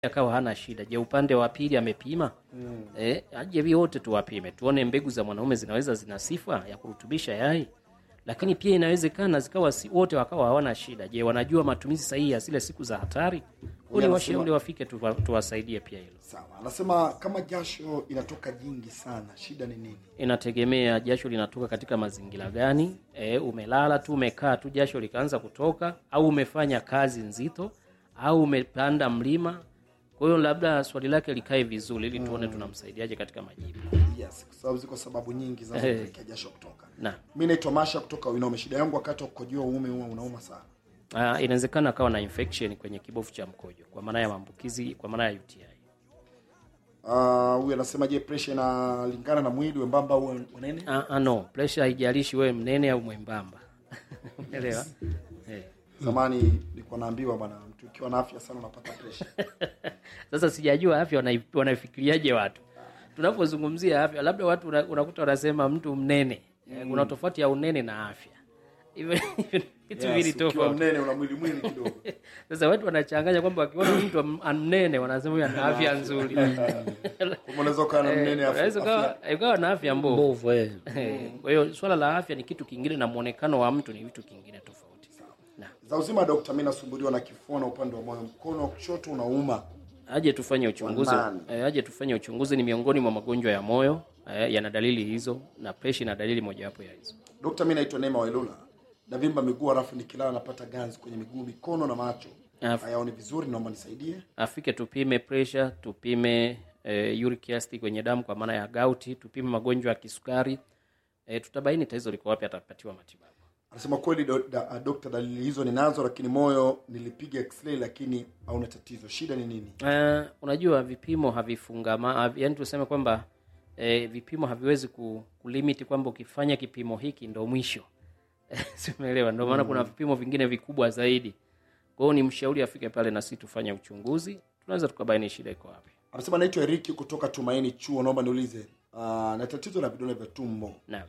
akawa hana shida. Je, upande wa pili amepima? mm. Eh, aje wote tuwapime tuone mbegu za mwanaume zinaweza zina sifa ya kurutubisha yai, lakini pia inawezekana zikawa si, wote wakawa hawana shida. Je, wanajua matumizi sahihi ya zile siku za hatari? Ule anasema- washauri wafike tuwa- tuwasaidie pia hilo. Sawa, anasema kama jasho inatoka jingi sana, shida ni nini? Inategemea jasho linatoka katika mazingira gani. E, umelala tu umekaa tu jasho likaanza kutoka, au umefanya kazi nzito, au umepanda mlima. Kwa hiyo labda swali lake likae vizuri, ili tuone tunamsaidiaje katika majibu. Yes, kwa sababu ziko sababu nyingi zinazopelekea jasho kutoka. Na Mi naitwa Masha kutoka Winome. Shida yangu wakati wa kukojoa uume huwa unauma sana. ah, inawezekana akawa na infection kwenye kibofu cha mkojo, kwa maana ya maambukizi, kwa maana ya UTI. Ah, huyu anasema je, pressure inalingana na mwili wembamba au wanene? Ah, ah, no pressure haijalishi wewe mnene au mwembamba umeelewa? Eh. Zamani nilikuwa naambiwa bwana, mtu ukiwa na afya sana unapata pressure. Sasa sijajua afya wanai- wanaifikiriaje watu tunapozungumzia afya, labda watu una- unakuta wanasema mtu mnene mm. kuna tofauti ya unene na afya, hivyo hivyo ni vitu Yes, vili ukiwa tofauti. mnene una mwili mwili kidogo. Sasa watu wanachanganya kwamba wakiona mtu am- mnene wanasema huyu ana afya nzuri, Kama unaweza ukawa na mnene afya. unaweza afya- ukawa ukawa na afya mbovu. mbovu eh. Eh, Kwa hiyo swala la afya ni kitu kingine na mwonekano wa mtu ni vitu kingine tofauti. Na Za uzima dokta, mimi nasumbuliwa na kifua na upande wa moyo, mkono wa kushoto unauma. aje tufanye uchunguzi Wanani. eh, aje tufanye uchunguzi. Ni miongoni mwa magonjwa ya moyo eh, yana dalili hizo, na presha ina dalili mojawapo ya hizo. Dokta, mimi naitwa Neema Wailula. Navimba miguu halafu nikilala napata ganzi kwenye miguu, mikono na macho. Af- Hayaoni vizuri, naomba nisaidie. Afike tupime presha, tupime eh, uric acid kwenye damu kwa maana ya gauti, tupime magonjwa ya kisukari eh, tutabaini tatizo liko wapi, atapatiwa matibabu. Anasema kweli do, da, dokta, dalili hizo ninazo, lakini moyo nilipiga x-ray lakini hauna tatizo. Shida ni nini? Uh, unajua vipimo havifungama hav, yani tuseme kwamba eh, vipimo haviwezi ku, kulimiti kwamba ukifanya kipimo hiki ndo mwisho simeelewa ndio maana kuna vipimo vingine vikubwa zaidi kwa hiyo ni mshauri afike pale na sisi tufanye uchunguzi tunaweza tukabaini shida iko wapi Anasema naitwa Eriki kutoka Tumaini Chuo, naomba niulize, uh, na tatizo la vidonda vya tumbo naam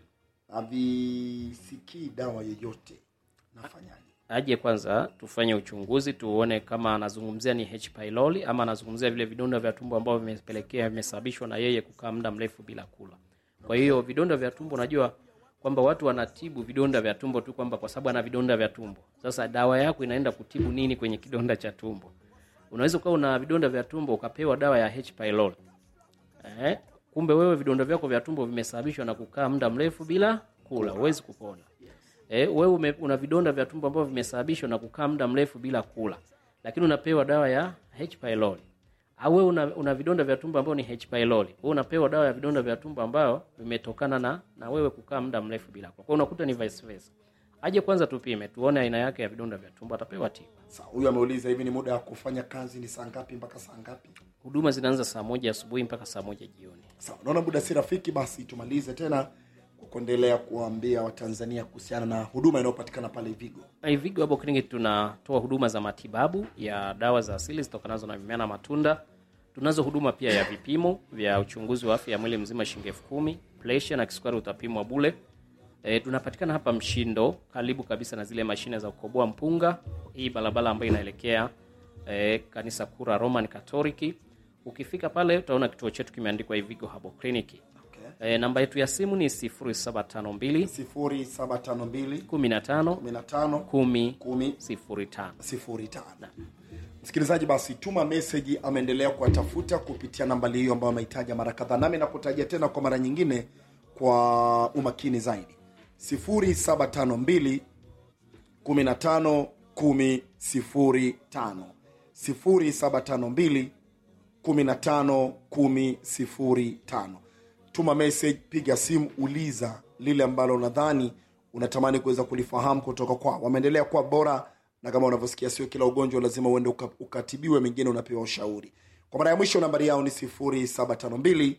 havisikii dawa yoyote, nafanyaje? aje kwanza tufanye uchunguzi tuone kama anazungumzia ni H pylori ama anazungumzia vile vidonda vya tumbo ambavyo vimepelekea vimesababishwa na yeye kukaa muda mrefu bila kula. Kwa hiyo vidonda vya tumbo, unajua kwamba watu wanatibu vidonda vya tumbo tu kwamba kwa sababu ana vidonda vya tumbo. Sasa dawa yako inaenda kutibu nini kwenye kidonda cha tumbo? Unaweza ukawa una vidonda vya tumbo ukapewa dawa ya H pylori eh, kumbe wewe vidonda vyako vya tumbo vimesababishwa na kukaa muda mrefu bila kula, huwezi kupona. Eh, wewe ume, una vidonda vya tumbo ambavyo vimesababishwa na kukaa muda mrefu bila kula, lakini unapewa dawa ya H pylori. Au wewe una, una vidonda vya tumbo ambao ni H pylori, wewe unapewa dawa ya vidonda vya tumbo ambao vimetokana na na wewe kukaa muda mrefu bila kula. Kwa hiyo unakuta ni vice versa. Aje kwanza tupime, tuone aina yake ya vidonda vya tumbo, atapewa tiba. Sawa, huyu ameuliza hivi, ni muda wa kufanya kazi ni saa ngapi mpaka saa ngapi? Huduma zinaanza saa moja asubuhi mpaka saa moja jioni. Sawa, naona muda si rafiki, basi tumalize tena kwa kuendelea kuwaambia Watanzania kuhusiana na huduma inayopatikana pale Ivigo. Ivigo Herbal Clinic tunatoa huduma za matibabu ya dawa za asili zitokanazo na mimea na matunda. Tunazo huduma pia ya vipimo vya uchunguzi wa afya ya mwili mzima shilingi elfu kumi. Presha na kisukari utapimwa bule. E, tunapatikana hapa Mshindo, karibu kabisa na zile mashine za kukoboa mpunga, hii barabara ambayo inaelekea e, kanisa kuu la Roman Katoliki. Ukifika pale utaona kituo chetu kimeandikwa Ivigo Herbal Clinic. Okay. E, namba yetu ya simu ni 0752 sifuri saba tano mbili 15 kumi na tano 10 kumi 05. sifuri tano. Msikilizaji, basi tuma meseji, ameendelea kuwatafuta kupitia nambari hiyo ambayo amehitaja mara kadhaa, nami nakutajia tena kwa mara nyingine kwa umakini zaidi 0752 15 10 05 0752 15 10 05. Tuma message, piga simu, uliza lile ambalo unadhani unatamani kuweza kulifahamu kutoka kwao. Wameendelea kuwa bora, na kama unavyosikia, sio kila ugonjwa lazima uende uka, ukatibiwe, mengine unapewa ushauri. Kwa mara ya mwisho, nambari yao ni 0752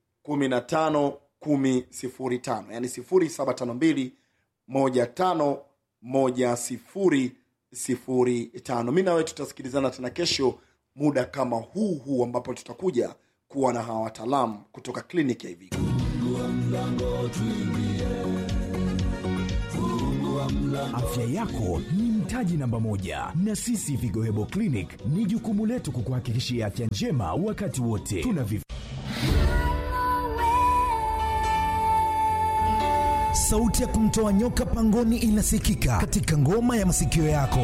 15 10 05, yani 0752 15 10 05. Mi nawe tutasikilizana tena kesho muda kama huu huu, ambapo tutakuja kuwa na hawa wataalamu kutoka kliniki ya Ivigo. Afya yako ni mtaji. mtaji namba moja, na sisi Vigo Hebo Clinic ni jukumu letu kukuhakikishia afya njema wakati wote. Tuna vif Sauti ya kumtoa nyoka pangoni inasikika katika ngoma ya masikio yako.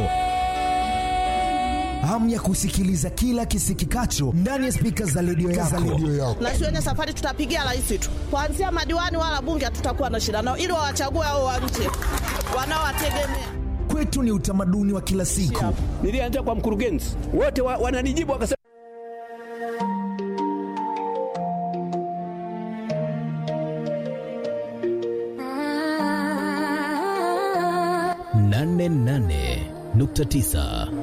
Hamu ya kusikiliza kila kisikikacho ndani ya spika za redio yako. na shuleni safari tutapigia rais tu, kuanzia madiwani wala bunge hatutakuwa na shida nao, ili wawachague hao wa nje wanaowategemea. Kwetu ni utamaduni wa kila siku. Nilianza kwa mkurugenzi, wote wa, wananijibu wakasema nane nane nukta tisa